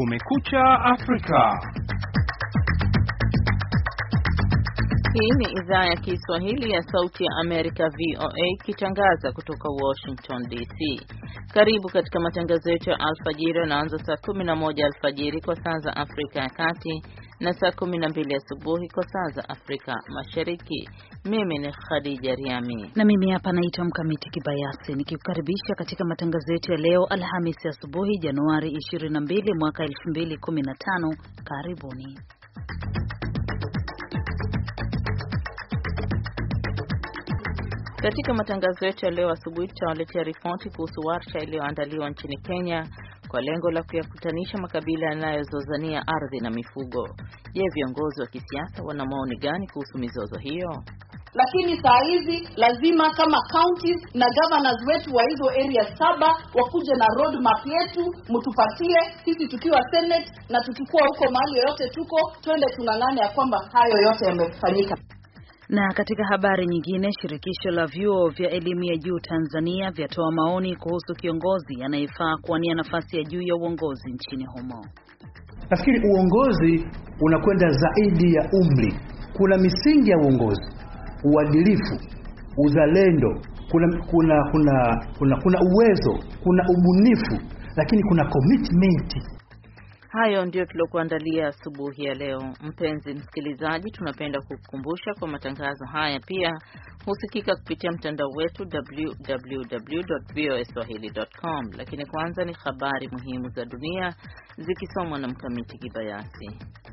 Kumekucha Afrika. Hii ni idhaa ya Kiswahili ya Sauti ya Amerika VOA ikitangaza kutoka Washington DC. Karibu katika matangazo yetu ya alfajiri yanaanza saa 11 alfajiri kwa saa za Afrika ya Kati na saa 12 asubuhi kwa saa za Afrika Mashariki. Mimi ni Khadija Riami na mimi hapa naitwa Mkamiti Kibayasi nikikukaribisha katika matangazo yetu ya leo Alhamisi asubuhi Januari 22 mwaka 2015. Karibuni. Katika matangazo yetu ya leo asubuhi tutawaletea ripoti kuhusu warsha iliyoandaliwa nchini Kenya kwa lengo la kuyakutanisha makabila yanayozozania ardhi na mifugo. Je, viongozi wa kisiasa wana maoni gani kuhusu mizozo hiyo? Lakini saa hizi lazima kama counties na governors wetu wa hizo area saba wakuje na road map yetu, mtupatie sisi tukiwa senate na tukikuwa huko mahali yoyote tuko, twende tunang'ane ya kwamba hayo yote yamefanyika. Na katika habari nyingine, shirikisho la vyuo vya elimu ya juu Tanzania vyatoa maoni kuhusu kiongozi anayefaa kuwania nafasi ya juu ya uongozi nchini humo. Nafikiri uongozi unakwenda zaidi ya umri. Kuna misingi ya uongozi, uadilifu, uzalendo, kuna kuna kuna kuna, kuna uwezo, kuna ubunifu, lakini kuna commitment. Hayo ndio tuliokuandalia asubuhi ya leo. Mpenzi msikilizaji, tunapenda kukukumbusha kwa matangazo haya pia husikika kupitia mtandao wetu www.voaswahili.com. Lakini kwanza ni habari muhimu za dunia zikisomwa na Mkamiti Kibayasi.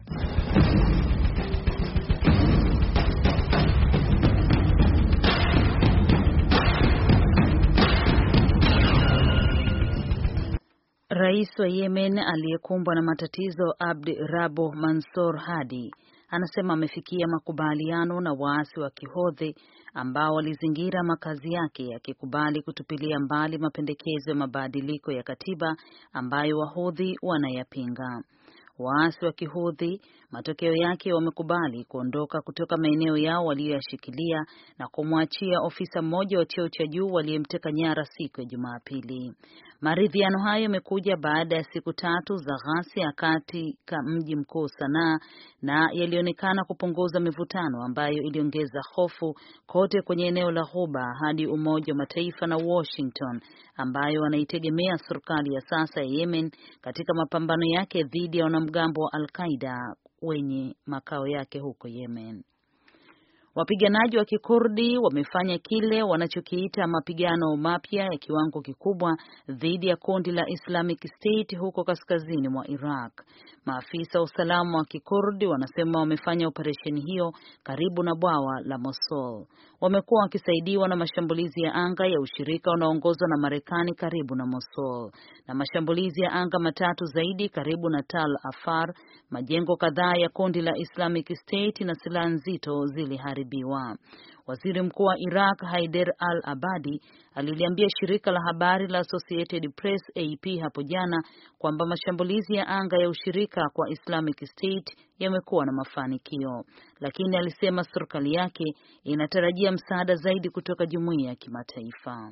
Rais wa Yemen aliyekumbwa na matatizo Abdi Rabo Mansur Hadi anasema amefikia makubaliano na waasi wa Kihodhi ambao walizingira makazi yake akikubali kutupilia mbali mapendekezo ya mabadiliko ya katiba ambayo Wahodhi wanayapinga. Waasi wa Kihudhi matokeo yake wamekubali kuondoka kutoka maeneo yao waliyoyashikilia na kumwachia ofisa mmoja wa cheo cha juu waliyemteka nyara siku ya Jumapili. Maridhiano hayo yamekuja baada ya siku tatu za ghasia katika mji mkuu Sanaa na yalionekana kupunguza mivutano ambayo iliongeza hofu kote kwenye eneo la Ghuba hadi Umoja wa Mataifa na Washington ambayo wanaitegemea serikali ya sasa ya Yemen katika mapambano yake dhidi ya wanamgambo wa Al-Qaida wenye makao yake huko Yemen. Wapiganaji wa Kikurdi wamefanya kile wanachokiita mapigano mapya ya kiwango kikubwa dhidi ya kundi la Islamic State huko kaskazini mwa Iraq. Maafisa wa usalama wa Kikurdi wanasema wamefanya operesheni hiyo karibu na bwawa la Mosul. Wamekuwa wakisaidiwa na mashambulizi ya anga ya ushirika unaoongozwa na Marekani karibu na Mosul na mashambulizi ya anga matatu zaidi karibu na Tal Afar. Majengo kadhaa ya kundi la Islamic State na silaha nzito ziliharibiwa. Waziri Mkuu wa Iraq Haider al-Abadi aliliambia shirika la habari la Associated Press AP hapo jana kwamba mashambulizi ya anga ya ushirika kwa Islamic State yamekuwa na mafanikio, lakini alisema serikali yake inatarajia msaada zaidi kutoka jumuiya ya kimataifa.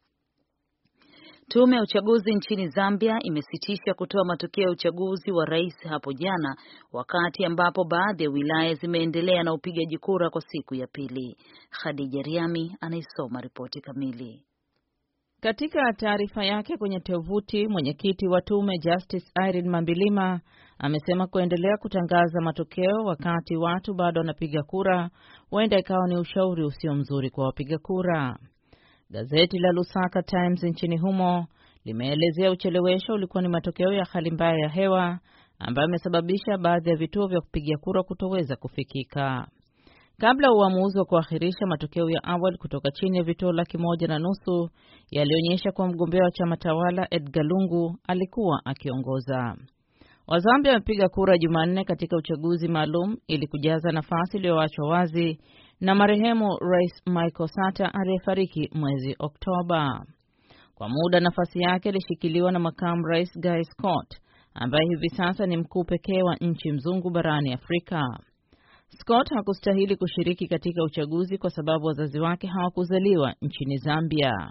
Tume ya uchaguzi nchini Zambia imesitisha kutoa matokeo ya uchaguzi wa rais hapo jana, wakati ambapo baadhi ya wilaya zimeendelea na upigaji kura kwa siku ya pili. Khadija Riami anaisoma ripoti kamili. Katika taarifa yake kwenye tovuti, mwenyekiti wa tume Justice Irene Mambilima amesema kuendelea kutangaza matokeo wakati watu bado wanapiga kura huenda ikawa ni ushauri usio mzuri kwa wapiga kura. Gazeti la Lusaka Times nchini humo limeelezea uchelewesho ulikuwa ni matokeo ya hali mbaya ya hewa ambayo imesababisha baadhi ya vituo vya kupigia kura kutoweza kufikika. Kabla uamuzi wa kuahirisha matokeo ya awali kutoka chini ya vituo laki moja na nusu yalionyesha kuwa mgombea wa chama tawala Edgar Lungu alikuwa akiongoza. Wazambia wamepiga kura Jumanne katika uchaguzi maalum ili kujaza nafasi iliyoachwa wazi na marehemu Rais Michael Sata aliyefariki mwezi Oktoba. Kwa muda nafasi yake ilishikiliwa na makamu rais Guy Scott ambaye hivi sasa ni mkuu pekee wa nchi mzungu barani Afrika. Scott hakustahili kushiriki katika uchaguzi kwa sababu wazazi wake hawakuzaliwa nchini Zambia.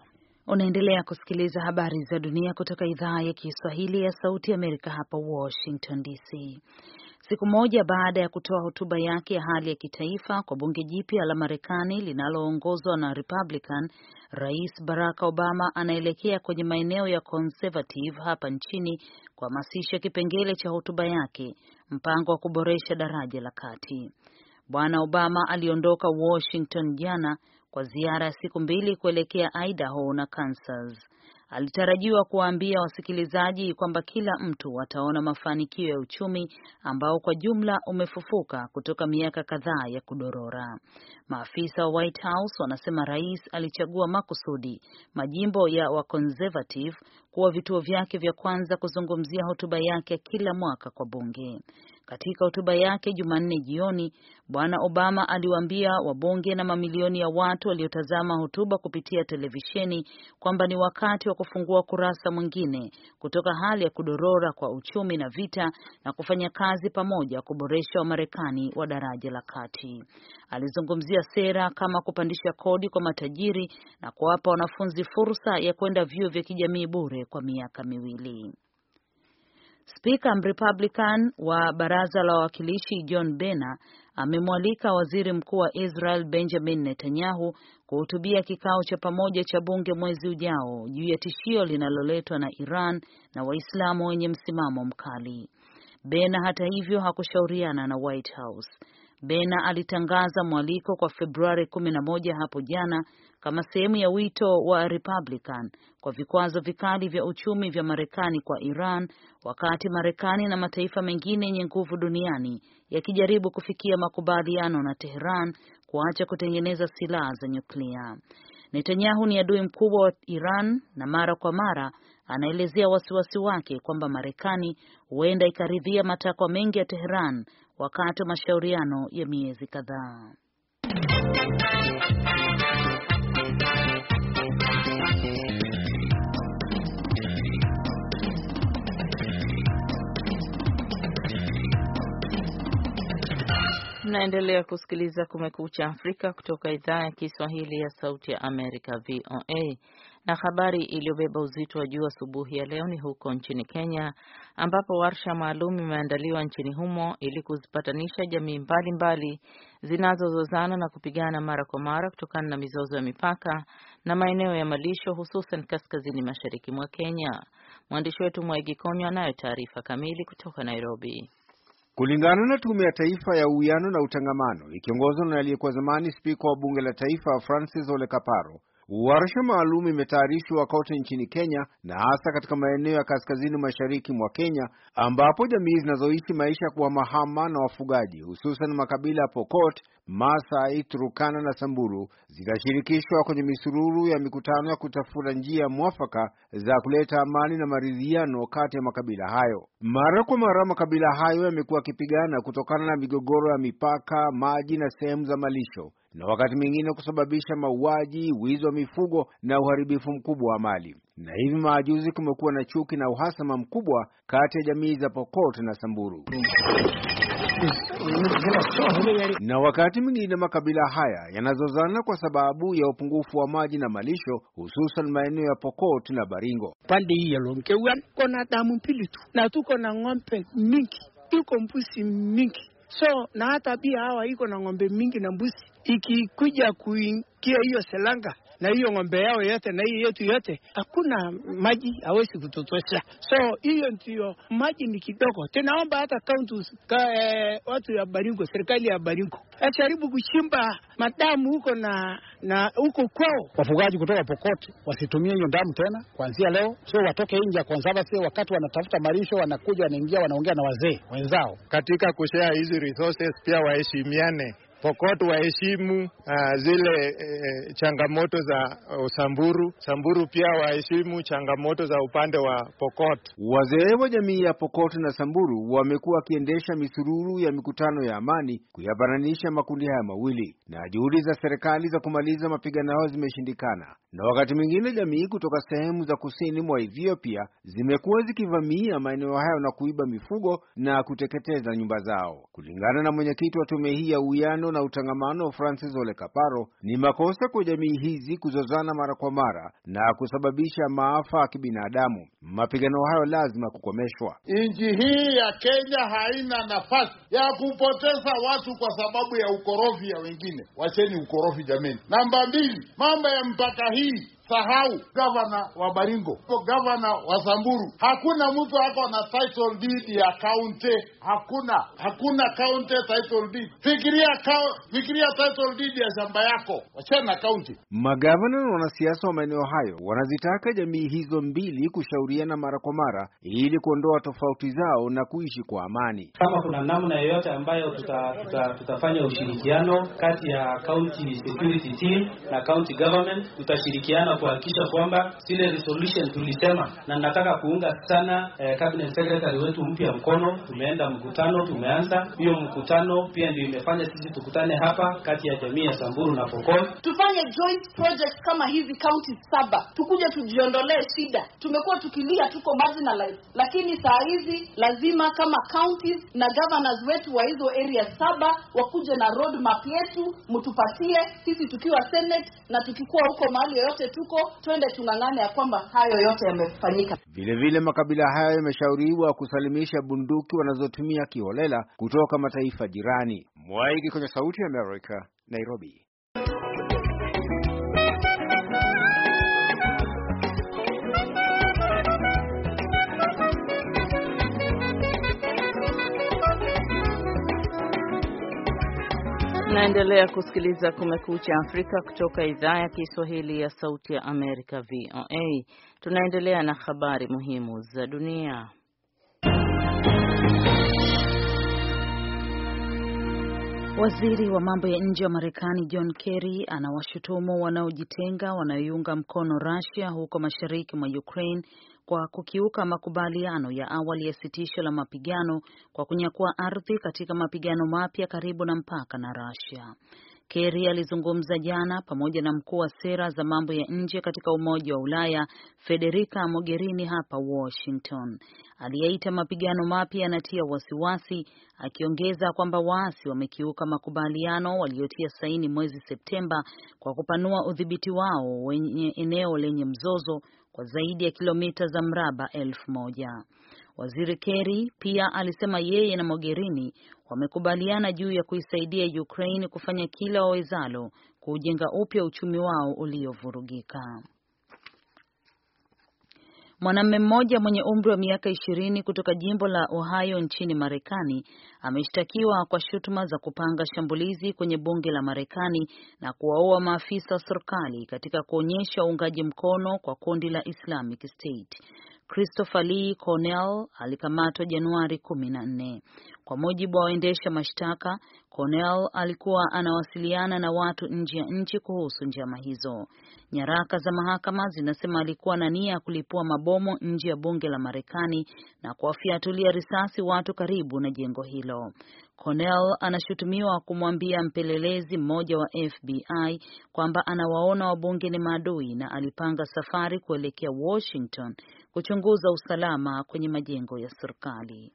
Unaendelea kusikiliza habari za dunia kutoka idhaa ya Kiswahili ya Sauti Amerika hapa Washington DC. Siku moja baada ya kutoa hotuba yake ya hali ya kitaifa kwa bunge jipya la Marekani linaloongozwa na Republican, Rais Barack Obama anaelekea kwenye maeneo ya conservative hapa nchini kuhamasisha kipengele cha hotuba yake, mpango wa kuboresha daraja la kati. Bwana Obama aliondoka Washington jana kwa ziara ya siku mbili kuelekea Idaho na Kansas. Alitarajiwa kuwaambia wasikilizaji kwamba kila mtu ataona mafanikio ya uchumi ambao kwa jumla umefufuka kutoka miaka kadhaa ya kudorora. Maafisa wa White House wanasema rais alichagua makusudi majimbo ya wa conservative kuwa vituo vyake vya kwanza kuzungumzia hotuba yake kila mwaka kwa bunge. Katika hotuba yake Jumanne jioni, Bwana Obama aliwaambia wabunge na mamilioni ya watu waliotazama hotuba kupitia televisheni kwamba ni wakati wa kufungua kurasa mwingine kutoka hali ya kudorora kwa uchumi na vita na kufanya kazi pamoja kuboresha Wamarekani wa daraja la kati. Alizungumzia sera kama kupandisha kodi kwa matajiri na kuwapa wanafunzi fursa ya kwenda vyuo vya kijamii bure kwa miaka miwili. Spika Mrepublican wa baraza la wawakilishi John Boehner amemwalika waziri mkuu wa Israel Benjamin Netanyahu kuhutubia kikao cha pamoja cha bunge mwezi ujao juu ya tishio linaloletwa na Iran na Waislamu wenye msimamo mkali. Boehner hata hivyo hakushauriana na White House. Boehner alitangaza mwaliko kwa Februari 11 hapo jana kama sehemu ya wito wa Republican kwa vikwazo vikali vya uchumi vya Marekani kwa Iran wakati Marekani na mataifa mengine yenye nguvu duniani yakijaribu kufikia makubaliano na Tehran kuacha kutengeneza silaha za nyuklia. Netanyahu ni adui mkubwa wa Iran na mara kwa mara anaelezea wasiwasi wake kwamba Marekani huenda ikaridhia matakwa mengi ya Tehran wakati wa mashauriano ya miezi kadhaa. Mnaendelea kusikiliza Kumekucha Afrika kutoka idhaa ya Kiswahili ya Sauti ya Amerika, VOA. Na habari iliyobeba uzito wa juu asubuhi ya leo ni huko nchini Kenya, ambapo warsha maalum imeandaliwa nchini humo ili kuzipatanisha jamii mbalimbali zinazozozana na kupigana mara kwa mara kutokana na mizozo ya mipaka na maeneo ya malisho, hususan kaskazini mashariki mwa Kenya. Mwandishi wetu Mwaigi Konyo anayo taarifa kamili kutoka Nairobi. Kulingana na Tume ya Taifa ya Uwiano na Utangamano ikiongozwa na aliyekuwa zamani spika wa bunge la taifa Francis Ole Kaparo, warsha maalum imetayarishwa kote nchini Kenya na hasa katika maeneo ya kaskazini mashariki mwa Kenya ambapo jamii zinazoishi maisha ya kuhamahama na wafugaji hususan makabila ya Pokot, Maasai, Turukana na Samburu zitashirikishwa kwenye misururu ya mikutano ya kutafuta njia mwafaka za kuleta amani na maridhiano kati ya makabila hayo. Mara kwa mara makabila hayo yamekuwa yakipigana kutokana na migogoro ya mipaka, maji na sehemu za malisho na wakati mwingine kusababisha mauaji, wizi wa mifugo na uharibifu mkubwa wa mali. Na hivi majuzi kumekuwa na chuki na uhasama mkubwa kati ya jamii za Pokot na Samburu. Na wakati mwingine makabila haya yanazozana kwa sababu ya upungufu wa maji na malisho, hususan maeneo ya Pokot na Baringo. Pande hii ya Lonkewan kona damu mbili tu, na tuko na ng'ombe mingi, iko mbuzi mingi so na hata pia hawa iko na ng'ombe mingi na mbuzi, ikikuja kuingia hiyo selanga na hiyo ng'ombe yao yote na hiyo yetu yote, hakuna maji, hawezi kutotosha. So hiyo ndio maji ni kidogo. Tunaomba hata kaunti ka, eh, watu ya Baringo, serikali ya Baringo ajaribu kuchimba madamu huko na na huko kwao. Wafugaji kutoka Pokot wasitumie hiyo damu tena kuanzia leo, so watoke nje ya conservancy. Wakati wanatafuta malisho, wanakuja wanaingia, wanaongea na wazee wenzao katika kushare hizi resources, pia waheshimiane. Pokot waheshimu uh, zile eh, changamoto za uh, Samburu. Samburu pia waheshimu changamoto za upande wa Pokot. Wazee wa jamii ya Pokot na Samburu wamekuwa wakiendesha misururu ya mikutano ya amani kuyapatanisha makundi haya mawili, na juhudi za serikali za kumaliza mapigano hayo zimeshindikana, na wakati mwingine jamii kutoka sehemu za kusini mwa Ethiopia zimekuwa zikivamia maeneo hayo na kuiba mifugo na kuteketeza nyumba zao. Kulingana na mwenyekiti wa tume hii ya uwiano uwiano na utangamano Francis Ole Kaparo, ni makosa kwa jamii hizi kuzozana mara kwa mara na kusababisha maafa ya kibinadamu. Mapigano hayo lazima kukomeshwa. Nchi hii ya Kenya haina nafasi ya kupoteza watu kwa sababu ya ukorofi ya wengine. Wacheni ukorofi jameni. Namba mbili, mambo ya mpaka hii Sahau gavana wa Baringo, gavana wa Samburu, hakuna mtu ako na title deed ya county. Hakuna, hakuna county title deed. Fikiria kao, fikiria title deed ya shamba yako, wachana na county. Magavana na wanasiasa wa maeneo hayo wanazitaka jamii hizo mbili kushauriana mara kwa mara ili kuondoa tofauti zao na kuishi kwa amani. Kama kuna namna yoyote ambayo tuta, tuta, tutafanya ushirikiano kati ya county security team na county government, tutashirikiana kuhakikisha kwamba zile resolution tulisema, na nataka kuunga sana eh, cabinet secretary wetu mpya mkono. Tumeenda mkutano, tumeanza hiyo mkutano, pia ndio imefanya sisi tukutane hapa kati ya jamii ya Samburu na Pokot, tufanye joint project kama hizi county saba, tukuje tujiondolee shida. Tumekuwa tukilia tuko marginalized, lakini saa hizi lazima kama counties na governors wetu wa hizo area saba wakuje na road map yetu, mtupatie sisi tukiwa senate na tukikuwa huko mahali yoyote tuko twende tung'ang'ane ya kwamba hayo yote yamefanyika. Vile vile makabila hayo yameshauriwa kusalimisha bunduki wanazotumia kiholela kutoka mataifa jirani. Mwaiki kwenye Sauti ya Amerika, Nairobi. Naendelea kusikiliza Kumekucha Afrika kutoka idhaa ya Kiswahili ya Sauti ya Amerika, VOA. Tunaendelea na habari muhimu za dunia. Waziri wa mambo ya nje wa Marekani John Kerry anawashutumu wanaojitenga wanaoiunga mkono Russia huko mashariki mwa Ukraine kwa kukiuka makubaliano ya awali ya sitisho la mapigano kwa kunyakua ardhi katika mapigano mapya karibu na mpaka na Russia. Kerry alizungumza jana pamoja na mkuu wa sera za mambo ya nje katika Umoja wa Ulaya Federica Mogherini hapa Washington. Aliyeita mapigano mapya yanatia wasiwasi, akiongeza kwamba waasi wamekiuka makubaliano waliotia saini mwezi Septemba kwa kupanua udhibiti wao wenye eneo lenye mzozo kwa zaidi ya kilomita za mraba elfu moja. Waziri Kerry pia alisema yeye na Mogherini wamekubaliana juu ya kuisaidia Ukraine kufanya kila wawezalo kuujenga upya uchumi wao uliovurugika. Mwanamume mmoja mwenye umri wa miaka ishirini kutoka jimbo la Ohio nchini Marekani ameshtakiwa kwa shutuma za kupanga shambulizi kwenye bunge la Marekani na kuwaua maafisa wa serikali katika kuonyesha uungaji mkono kwa kundi la Islamic State. Christopher Lee Cornell alikamatwa Januari kumi na nne. Kwa mujibu wa waendesha mashtaka, Cornell alikuwa anawasiliana na watu nje ya nchi kuhusu njama hizo. Nyaraka za mahakama zinasema alikuwa na nia ya kulipua mabomu nje ya bunge la Marekani na kuwafiatulia risasi watu karibu na jengo hilo. Cornell anashutumiwa kumwambia mpelelezi mmoja wa FBI kwamba anawaona wabunge ni maadui na alipanga safari kuelekea Washington kuchunguza usalama kwenye majengo ya serikali.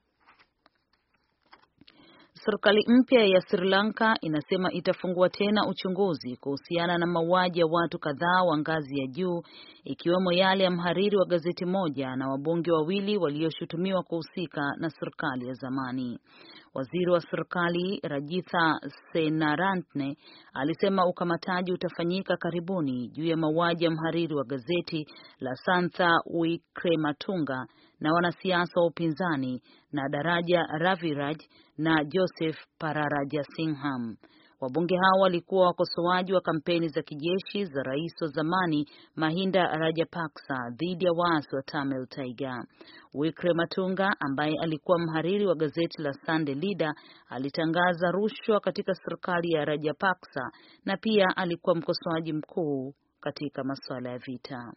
Serikali mpya ya Sri Lanka inasema itafungua tena uchunguzi kuhusiana na mauaji ya watu kadhaa wa ngazi ya juu ikiwemo yale ya mhariri wa gazeti moja na wabunge wawili walioshutumiwa kuhusika na serikali ya zamani. Waziri wa serikali Rajitha Senarantne alisema ukamataji utafanyika karibuni juu ya mauaji ya mhariri wa gazeti la Santha Wickrematunga na wanasiasa wa upinzani na Daraja Raviraj na Joseph Pararajasingham. Wabunge hao walikuwa wakosoaji wa kampeni za kijeshi za rais wa zamani Mahinda Rajapaksa dhidi ya waasi wa Tamil Tiger. Wickrematunga ambaye alikuwa mhariri wa gazeti la Sunday Leader alitangaza rushwa katika serikali ya Rajapaksa na pia alikuwa mkosoaji mkuu katika masuala ya vita.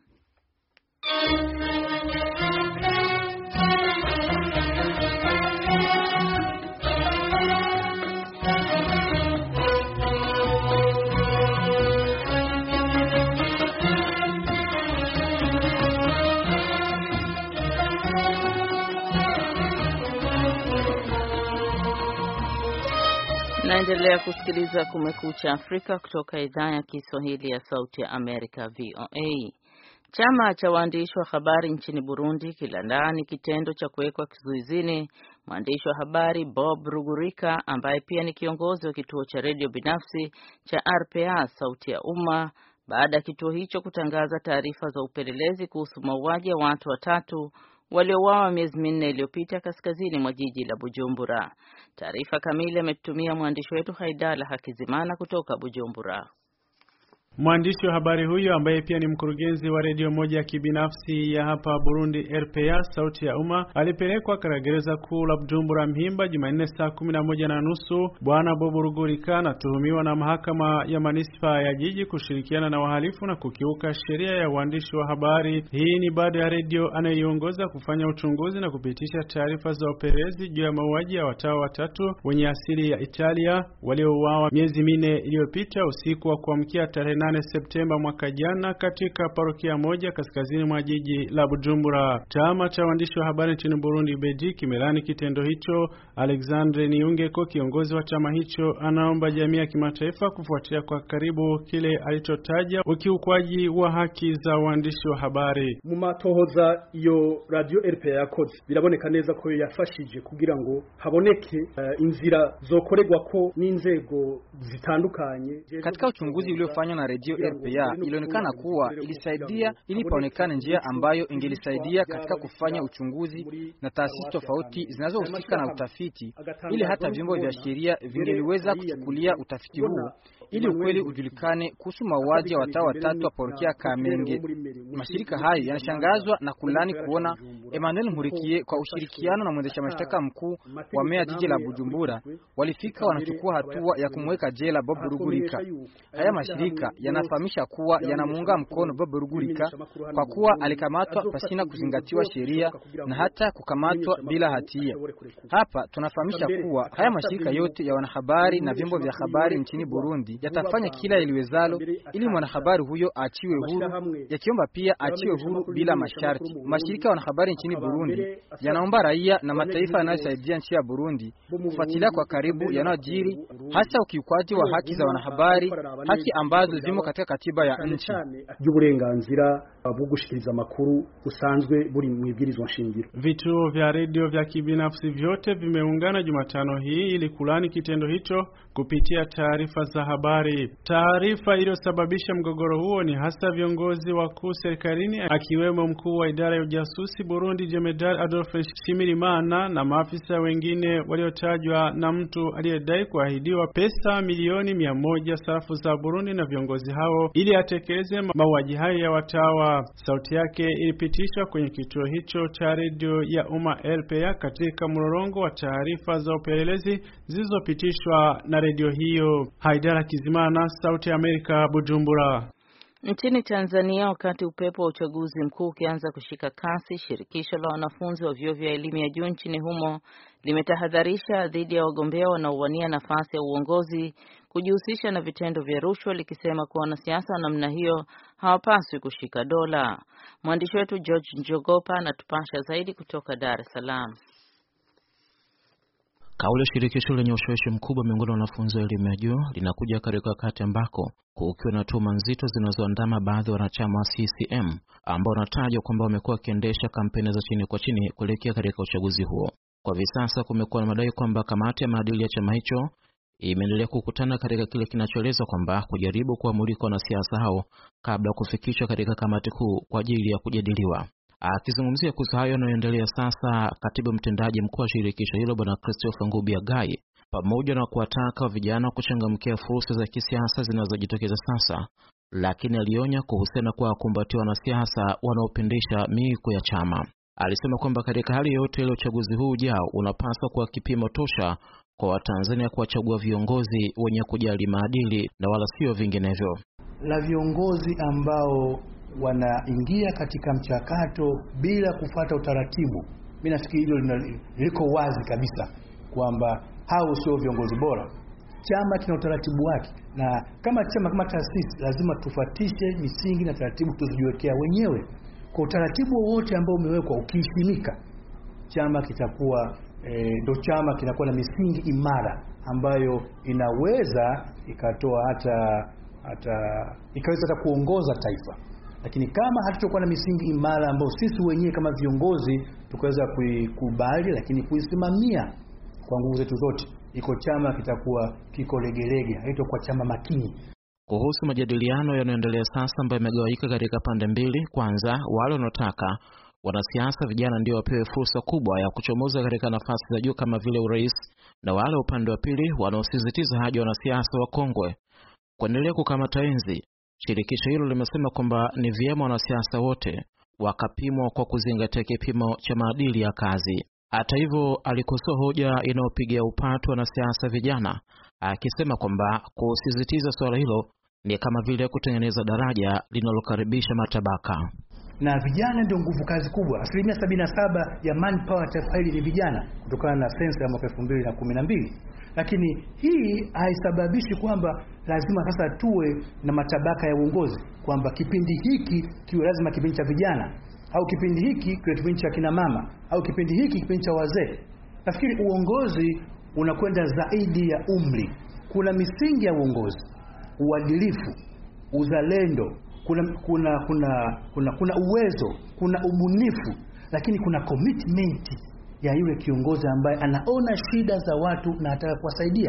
Mnaendelea kusikiliza Kumekucha Afrika kutoka idhaa ya Kiswahili ya Sauti ya Amerika, VOA. Chama cha waandishi wa habari nchini Burundi kilandani kitendo cha kuwekwa kizuizini mwandishi wa habari Bob Rugurika ambaye pia ni kiongozi wa kituo cha redio binafsi cha RPA Sauti ya Umma baada ya kituo hicho kutangaza taarifa za upelelezi kuhusu mauaji ya watu watatu waliouawa miezi minne iliyopita kaskazini mwa jiji la Bujumbura. Taarifa kamili ametutumia mwandishi wetu Haidala Hakizimana kutoka Bujumbura. Mwandishi wa habari huyo ambaye pia ni mkurugenzi wa redio moja ya kibinafsi ya hapa Burundi RPA sauti ya umma alipelekwa katika gereza kuu la Bujumbura Mpimba Jumanne saa kumi na moja na nusu. Bwana Bobo Rugurika anatuhumiwa na mahakama ya manispa ya jiji kushirikiana na wahalifu na kukiuka sheria ya uandishi wa habari. Hii ni baada ya redio anayeiongoza kufanya uchunguzi na kupitisha taarifa za upelelezi juu ya mauaji ya watawa watatu wenye asili ya Italia waliouawa miezi minne iliyopita usiku wa kuamkia tarehe 8 Septemba mwaka jana katika parokia moja kaskazini mwa jiji la Bujumbura. Chama cha waandishi wa habari nchini Burundi Beji kimelani kitendo hicho. Alexandre Niungeko, kiongozi wa chama hicho, anaomba jamii ya kimataifa kufuatia kwa karibu kile alichotaja ukiukwaji wa haki za waandishi wa habari. mu matohoza iyo radio RPA yakoze biraboneka neza ko yafashije kugira ngo haboneke uh, inzira zokorerwa ko n'inzego zitandukanye katika uchunguzi uliofanywa na redio RPA ilionekana kuwa ilisaidia ili paonekane njia ambayo ingelisaidia katika kufanya uchunguzi na taasisi tofauti zinazohusika na utafiti, ili hata vyombo vya sheria vingeliweza kuchukulia utafiti huo ili ukweli ujulikane kuhusu mauaji ya watawa watatu wa parokia Kamenge. Mashirika hayo yanashangazwa na kulani kuona Emmanuel Nkurikiye kwa ushirikiano na mwendesha mashtaka mkuu wa meya jiji la Bujumbura walifika wanachukua hatua ya kumweka jela Bob Rugurika. Haya mashirika yanafahamisha kuwa yanamuunga mkono Bob Rugurika kwa kuwa alikamatwa pasina kuzingatiwa sheria na hata kukamatwa bila hatia. Hapa tunafahamisha kuwa haya mashirika yote ya wanahabari na vyombo vya habari nchini Burundi yatafanya kila iliwezalo ili mwanahabari huyo aachiwe huru, yakiomba pia aachiwe huru bila masharti. Mashirika ya wanahabari nchini Burundi yanaomba raia na mataifa yanayosaidia nchi ya Burundi kufuatilia kwa karibu yanayojiri, hasa ukiukwaji wa haki za wanahabari, haki ambazo zimo katika katiba ya nchi y'uburenganzira bwo gushikiriza amakuru usanzwe buri mu ibwirizwa nshingiro. Vituo vya redio vya kibinafsi vyote vimeungana Jumatano hii ili kulani kitendo hicho kupitia taarifa za habari. Taarifa iliyosababisha mgogoro huo ni hasa viongozi wakuu serikalini, akiwemo mkuu wa idara ya ujasusi Burundi Jemedari Adolphe Nshimirimana na maafisa wengine waliotajwa na mtu aliyedai kuahidiwa pesa milioni mia moja sarafu za Burundi na viongozi hao ili atekeleze mauaji hayo ya watawa. Sauti yake ilipitishwa kwenye kituo hicho cha redio ya umma RPA katika mlolongo wa taarifa za upelelezi zilizopitishwa na redio hiyo. Haidara Kizimana, Sauti ya Amerika, Bujumbura. Nchini Tanzania, wakati upepo wa uchaguzi mkuu ukianza kushika kasi, shirikisho la wanafunzi wa vyuo vya elimu ya juu nchini humo limetahadharisha dhidi ya wagombea wanaowania nafasi ya uongozi kujihusisha na vitendo vya rushwa, likisema kuwa wanasiasa wa namna hiyo hawapaswi kushika dola. Mwandishi wetu George Njogopa anatupasha zaidi kutoka Dar es Salaam. Kauli ya shirikisho lenye ushawishi mkubwa miongoni mwa wanafunzi wa elimu ya juu linakuja katika wakati ambako kukiwa na tuhuma nzito zinazoandama baadhi ya wanachama wa CCM ambao wanatajwa kwamba wamekuwa wakiendesha kampeni za chini kwa chini kuelekea katika uchaguzi huo. Kwa hivi sasa kumekuwa na madai kwamba kamati ya maadili ya chama hicho imeendelea kukutana katika kile kinachoelezwa kwamba kujaribu kuwamulika wanasiasa hao kabla ya kufikishwa katika kamati kuu kwa ajili ya kujadiliwa. Akizungumzia kuhusu hayo yanayoendelea sasa, katibu mtendaji mkuu wa shirikisho hilo Bwana Christopher Ngubia Gai, pamoja na kuwataka vijana kuchangamkia fursa za kisiasa zinazojitokeza sasa, lakini alionya kuhusiana kwa kukumbatia wanasiasa wanaopindisha miiko ya chama. Alisema kwamba katika hali yoyote ile uchaguzi huu ujao unapaswa kuwa kipimo tosha kwa Watanzania kuwachagua viongozi wenye kujali maadili na wala sio vinginevyo, la viongozi ambao wanaingia katika mchakato bila kufuata utaratibu. Mimi nafikiri hilo liko wazi kabisa kwamba hao sio viongozi bora. Chama kina utaratibu wake, na kama chama, kama taasisi, lazima tufuatishe misingi na taratibu tuzijiwekea wenyewe. Kwa utaratibu wowote ambao umewekwa ukiheshimika, chama kitakuwa ndo e, chama kinakuwa na misingi imara ambayo inaweza ikatoa hata hata ikaweza hata kuongoza taifa. Lakini kama hatutokuwa na misingi imara ambayo sisi wenyewe kama viongozi tukaweza kuikubali, lakini kuisimamia kwa nguvu zetu zote, iko chama kitakuwa kiko legelege, haitakuwa chama makini. Kuhusu majadiliano yanayoendelea sasa ambayo yamegawanyika katika pande mbili, kwanza wale wanaotaka wanasiasa vijana ndio wapewe fursa kubwa ya kuchomoza katika nafasi za juu kama vile urais, na wale upande wa pili wanaosisitiza haja wanasiasa wakongwe kuendelea kukamata enzi. Shirikisho hilo limesema kwamba ni vyema wanasiasa wote wakapimwa kwa kuzingatia kipimo cha maadili ya kazi. Hata hivyo, alikosoa hoja inayopigia upatu wanasiasa vijana, akisema kwamba kusisitiza suala hilo ni kama vile kutengeneza daraja linalokaribisha matabaka na vijana ndio nguvu kazi kubwa. Asilimia sabini na saba ya manpower taifa hili ni vijana, kutokana na sensa ya mwaka elfu mbili na kumi na mbili. Lakini hii haisababishi kwamba lazima sasa tuwe na matabaka ya uongozi, kwamba kipindi hiki kiwe lazima kipindi cha vijana au kipindi hiki kiwe kipindi cha kina mama au kipindi hiki kipindi cha wazee. Nafikiri uongozi unakwenda zaidi ya umri. Kuna misingi ya uongozi, uadilifu, uzalendo kuna kuna kuna kuna kuna uwezo, kuna ubunifu, lakini kuna commitment ya yule kiongozi ambaye anaona shida za watu na ataka kuwasaidia.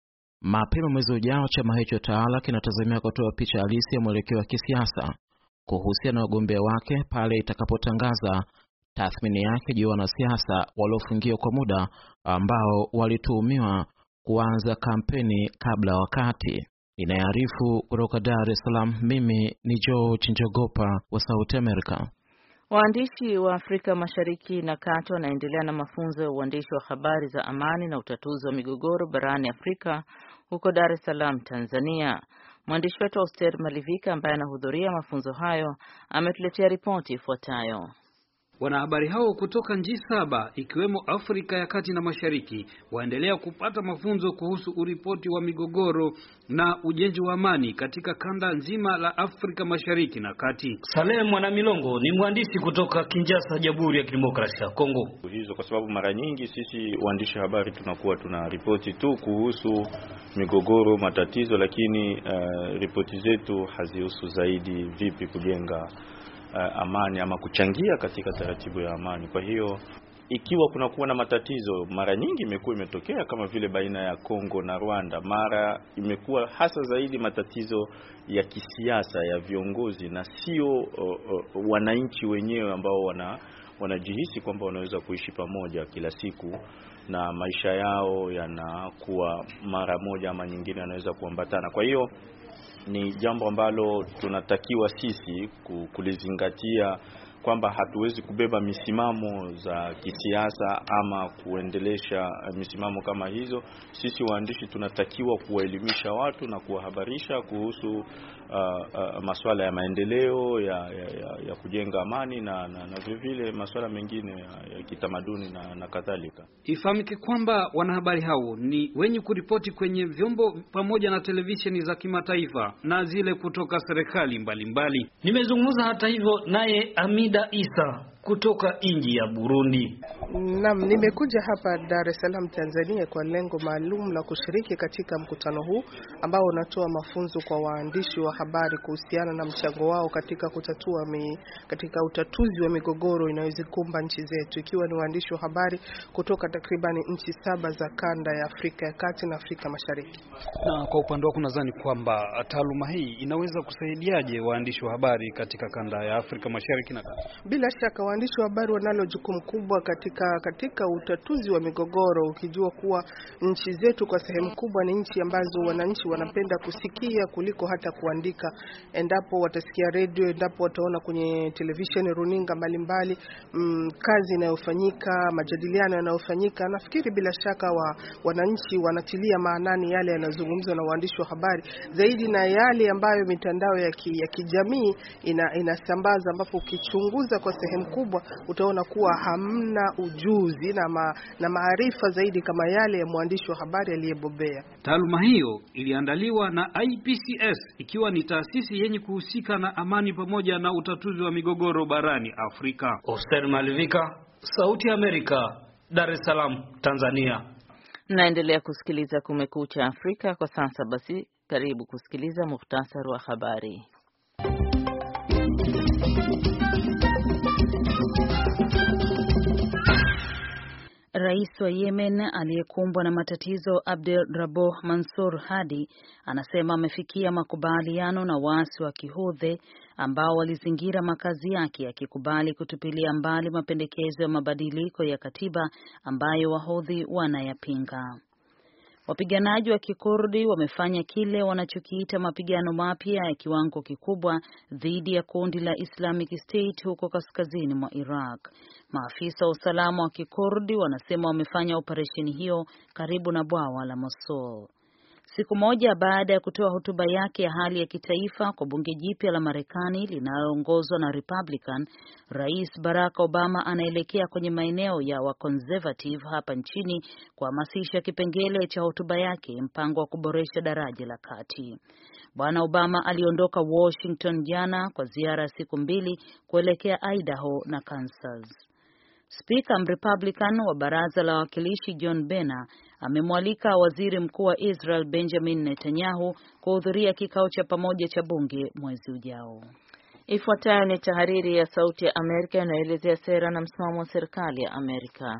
Mapema mwezi ujao, chama hicho tawala kinatazamia kutoa picha halisi ya mwelekeo wa kisiasa kuhusiana na wagombea wake pale itakapotangaza tathmini yake juu ya wanasiasa waliofungiwa kwa muda ambao walituhumiwa kuanza kampeni kabla wakati. Inayoarifu kutoka Dar es Salaam, mimi ni George Njogopa wa Sauti America. Waandishi wa Afrika Mashariki na Kati wanaendelea na mafunzo ya uandishi wa habari za amani na utatuzi wa migogoro barani Afrika huko Dar es Salaam, Tanzania. Mwandishi wetu Auster Malivika ambaye anahudhuria mafunzo hayo ametuletea ripoti ifuatayo. Wanahabari hao kutoka nchi saba ikiwemo Afrika ya Kati na Mashariki waendelea kupata mafunzo kuhusu uripoti wa migogoro na ujenzi wa amani katika kanda nzima la Afrika Mashariki na Kati. Saleh Mwanamilongo ni mwandishi kutoka Kinshasa, Jamhuri ya Kidemokrasia ya Kongo. Hizo kwa sababu mara nyingi sisi waandishi habari tunakuwa tuna ripoti tu kuhusu migogoro, matatizo, lakini uh, ripoti zetu hazihusu zaidi vipi kujenga Uh, amani ama kuchangia katika taratibu ya amani. Kwa hiyo ikiwa kuna kuwa na matatizo, mara nyingi imekuwa imetokea kama vile baina ya Kongo na Rwanda, mara imekuwa hasa zaidi matatizo ya kisiasa ya viongozi na sio uh, uh, wananchi wenyewe ambao wana wanajihisi kwamba wanaweza kuishi pamoja kila siku na maisha yao yanakuwa mara moja ama nyingine yanaweza kuambatana. Kwa hiyo ni jambo ambalo tunatakiwa sisi kulizingatia kwamba hatuwezi kubeba misimamo za kisiasa ama kuendelesha misimamo kama hizo. Sisi waandishi tunatakiwa kuwaelimisha watu na kuwahabarisha kuhusu uh, uh, masuala ya maendeleo ya, ya, ya, ya kujenga amani na, na, na vile vile masuala mengine ya, ya kitamaduni na, na kadhalika. Ifahamike kwamba wanahabari hao ni wenye kuripoti kwenye vyombo pamoja na televisheni za kimataifa na zile kutoka serikali mbalimbali. Nimezungumza hata hivyo naye Amida Isa kutoka nchi ya Burundi. Naam, nimekuja hapa Dar es Salaam Tanzania kwa lengo maalum la kushiriki katika mkutano huu ambao unatoa mafunzo kwa waandishi wa habari kuhusiana na mchango wao katika kutatua mi, katika utatuzi wa migogoro inayozikumba nchi zetu, ikiwa ni waandishi wa habari kutoka takribani nchi saba za kanda ya Afrika ya Kati na Afrika Mashariki. Na kwa upande wako nadhani kwamba taaluma hii inaweza kusaidiaje waandishi wa habari katika kanda ya Afrika Mashariki na Kati? Bila shaka waandishi wa habari wanalo jukumu kubwa katika katika utatuzi wa migogoro, ukijua kuwa nchi zetu kwa sehemu kubwa ni nchi ambazo wananchi wanapenda kusikia kuliko hata kuandika. Endapo watasikia redio, endapo wataona kwenye televisheni, runinga mbalimbali, mm, kazi inayofanyika, majadiliano yanayofanyika, nafikiri bila shaka wa, wananchi wanatilia maanani yale yanayozungumzwa na waandishi wa habari zaidi na yale ambayo mitandao ya, ki, ya kijamii ina, inasambaza, ambapo ukichunguza kwa sehemu kubwa utaona kuwa hamna ujuzi na, ma, na maarifa zaidi kama yale ya mwandishi wa habari aliyebobea. Taaluma hiyo iliandaliwa na IPCS ikiwa ni taasisi yenye kuhusika na amani pamoja na utatuzi wa migogoro barani Afrika. Oster Malivika, Sauti ya Amerika, Dar es Salaam, Tanzania. Mnaendelea kusikiliza Kumekucha Afrika kwa sasa. Basi karibu kusikiliza muhtasari wa habari. Rais wa Yemen aliyekumbwa na matatizo Abdel Raboh Mansur Hadi anasema amefikia makubaliano na waasi wa Kihudhi ambao walizingira makazi yake akikubali kutupilia mbali mapendekezo ya mabadiliko ya katiba ambayo Wahudhi wanayapinga. Wapiganaji wa Kikurdi wamefanya kile wanachokiita mapigano mapya ya kiwango kikubwa dhidi ya kundi la Islamic State huko kaskazini mwa Iraq. Maafisa wa usalama wa Kikurdi wanasema wamefanya operesheni hiyo karibu na bwawa la Mosul. Siku moja baada ya kutoa hotuba yake ya hali ya kitaifa kwa bunge jipya la Marekani linaloongozwa na Republican, Rais Barack Obama anaelekea kwenye maeneo ya waconservative hapa nchini kuhamasisha kipengele cha hotuba yake, mpango wa kuboresha daraja la kati. Bwana Obama aliondoka Washington jana kwa ziara ya siku mbili kuelekea Idaho na Kansas. Spika Mrepublican wa baraza la wawakilishi John Boehner amemwalika waziri mkuu wa Israel Benjamin Netanyahu kuhudhuria kikao cha pamoja cha bunge mwezi ujao. Ifuatayo ni tahariri ya Sauti ya Amerika inayoelezea sera na msimamo wa serikali ya Amerika.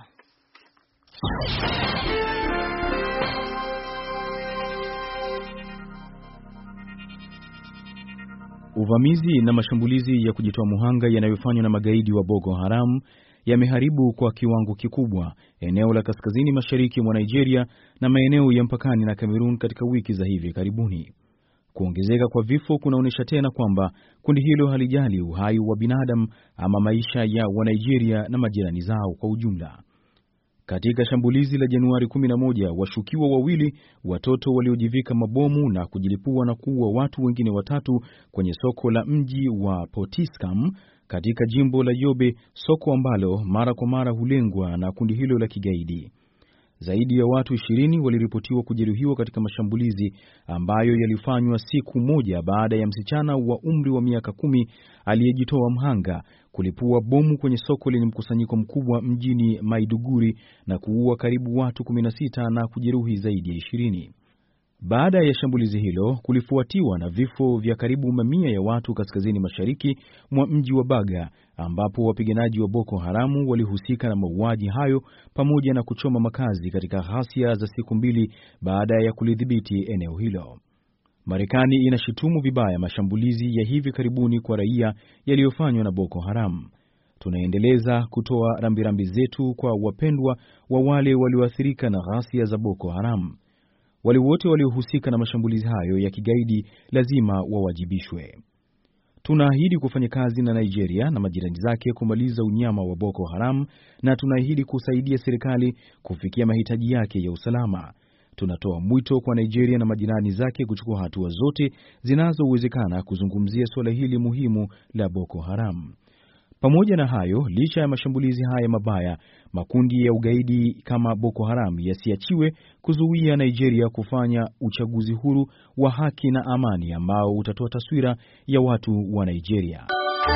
Uvamizi na mashambulizi ya kujitoa muhanga yanayofanywa na magaidi wa Boko Haram yameharibu kwa kiwango kikubwa eneo la kaskazini mashariki mwa Nigeria na maeneo ya mpakani na Cameroon katika wiki za hivi karibuni. Kuongezeka kwa vifo kunaonyesha tena kwamba kundi hilo halijali uhai wa binadamu ama maisha ya Wanigeria na majirani zao kwa ujumla. Katika shambulizi la Januari 11, washukiwa wawili watoto waliojivika mabomu na kujilipua na kuua watu wengine watatu kwenye soko la mji wa Potiskum katika jimbo la Yobe, soko ambalo mara kwa mara hulengwa na kundi hilo la kigaidi. Zaidi ya watu ishirini waliripotiwa kujeruhiwa katika mashambulizi ambayo yalifanywa siku moja baada ya msichana wa umri wa miaka kumi aliyejitoa mhanga kulipua bomu kwenye soko lenye mkusanyiko mkubwa mjini Maiduguri na kuua karibu watu 16 na kujeruhi zaidi ya ishirini. Baada ya shambulizi hilo kulifuatiwa na vifo vya karibu mamia ya watu kaskazini mashariki mwa mji wa Baga ambapo wapiganaji wa Boko Haramu walihusika na mauaji hayo pamoja na kuchoma makazi katika ghasia za siku mbili baada ya kulidhibiti eneo hilo. Marekani inashutumu vibaya mashambulizi ya hivi karibuni kwa raia yaliyofanywa na Boko Haram. Tunaendeleza kutoa rambirambi zetu kwa wapendwa wa wale walioathirika na ghasia za Boko Haram. Wale wote waliohusika na mashambulizi hayo ya kigaidi lazima wawajibishwe. Tunaahidi kufanya kazi na Nigeria na majirani zake kumaliza unyama wa Boko Haram na tunaahidi kusaidia serikali kufikia mahitaji yake ya usalama. Tunatoa mwito kwa Nigeria na majirani zake kuchukua hatua zote zinazowezekana kuzungumzia suala hili muhimu la Boko Haram. Pamoja na hayo, licha ya mashambulizi haya mabaya, makundi ya ugaidi kama Boko Haram yasiachiwe kuzuia Nigeria kufanya uchaguzi huru wa haki na amani ambao utatoa taswira ya watu wa Nigeria.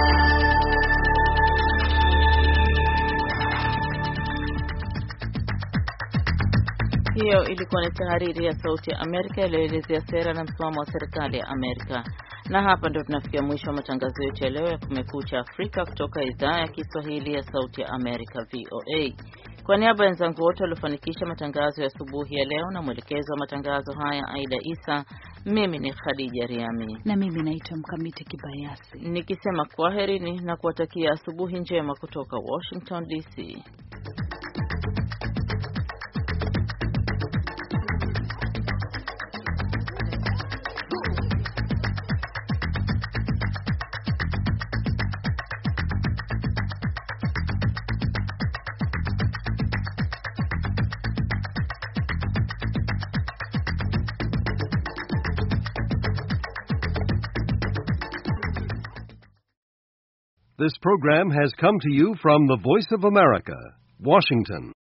Hiyo ilikuwa ni tahariri ya Sauti ya Amerika iliyoelezea sera na msimamo wa serikali ya Amerika. Na hapa ndio tunafikia mwisho wa matangazo yetu ya leo ya Kumekucha Afrika kutoka idhaa ya Kiswahili ya Sauti ya Amerika, VOA. Kwa niaba ya wenzangu wote waliofanikisha matangazo ya asubuhi ya leo na mwelekezo wa matangazo haya Aida Isa, mimi ni Khadija Riami na mimi naitwa Mkamiti Kibayasi, nikisema kwaherini na kuwatakia asubuhi njema kutoka Washington DC. This program has come to you from the Voice of America, Washington.